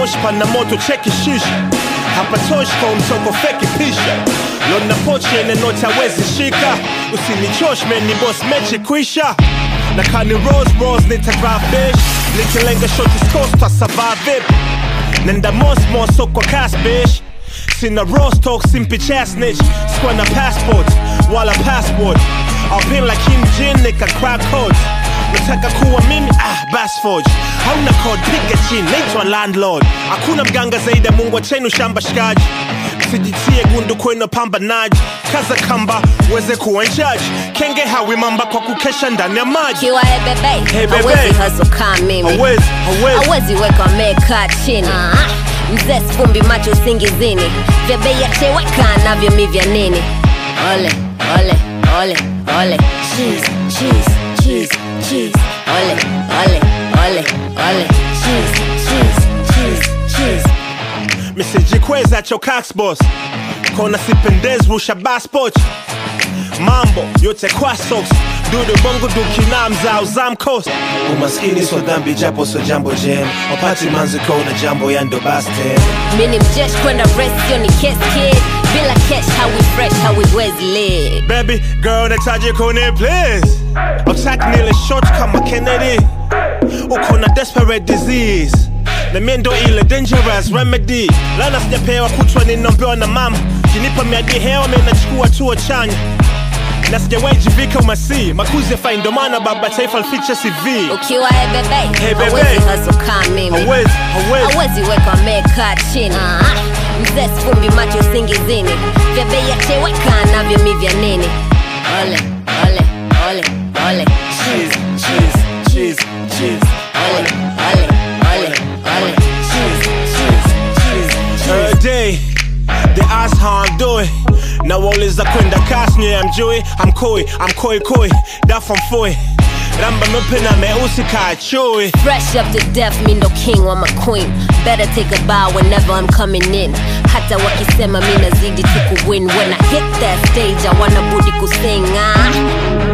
moshi pana moto cheki shisha hapatoshi kwa mtoko feki pisha lona pochi ene noti hawezi shika usinichosh meni boss mechi kwisha na kani rose rose nitadrive fish nikilenga shoti scores twa survive vipi nenda mos so kwa cash bitch sina rose talk simpi chasnich sikuwa na passport wala passport I'll like Kim Jin nika crack codes nataka kuwa mimi ah basforge hauna code piga chini naitwa landlord hakuna mganga zaidi ya mungu achenu shamba shikaji sijitie gundu kwenu pambanaji kaza kamba uweze kuwa njaji kenge hawi mamba kwa kukesha ndani ya maji kiwa hey bebe Hey, bebe. hawezi hustle kama mimi hawezi hawezi hawezi weka meka chini mzee sfumbi macho usingizini vya bei ya cheweka navyo mi vya nini ole ole ole ole cheese cheese cheese cheese ole ole ole ole cheese cheese cheese cheese misijikweza cho boss kona sipendezi rusha baspot mambo yote kwa socks dudu bongo dukina mzao zamkos umaskini so dhambi japo so jambo jem wapati manzi kona jambo yando baste mini mjesh kwenda rest yo ni kiss kid bila cash hawi fresh hawiwezi live baby girl nahitaji kuni please utaki nile short kama kennedy uko na desperate disease na mie ndo ile dangerous remedy lana sijapewa kutwa ninaombewa na mama kinipa miadi hewa mi nachukua tuo chanya na sijawahi jivika umasi makuzi ya fai ndo maana baba taifa lificha cv ukiwa hey bebe Hey, bebe. hawezi hustle kama mimi hawezi hawezi hawezi weka meka chini mzee sfumbi macho usingizini vya bei ya cheweka navyo mi vya nini ole ole ole ole cheese cheese cheese cheese ole ole ole ole cheese cheese cheese cheese Every day, they ask how I'm doing. Now all is a kwenda kasi nye I'm Joey, I'm Koi, I'm Koi Koi, that from Foy. Ramba mepena meusi ka chui. Fresh up to death, me no king or my queen. Better take a bow whenever I'm coming in. Hata wakisema mi nazidi tu kuwin. When I hit that stage, I wanna budi kusing. Ah.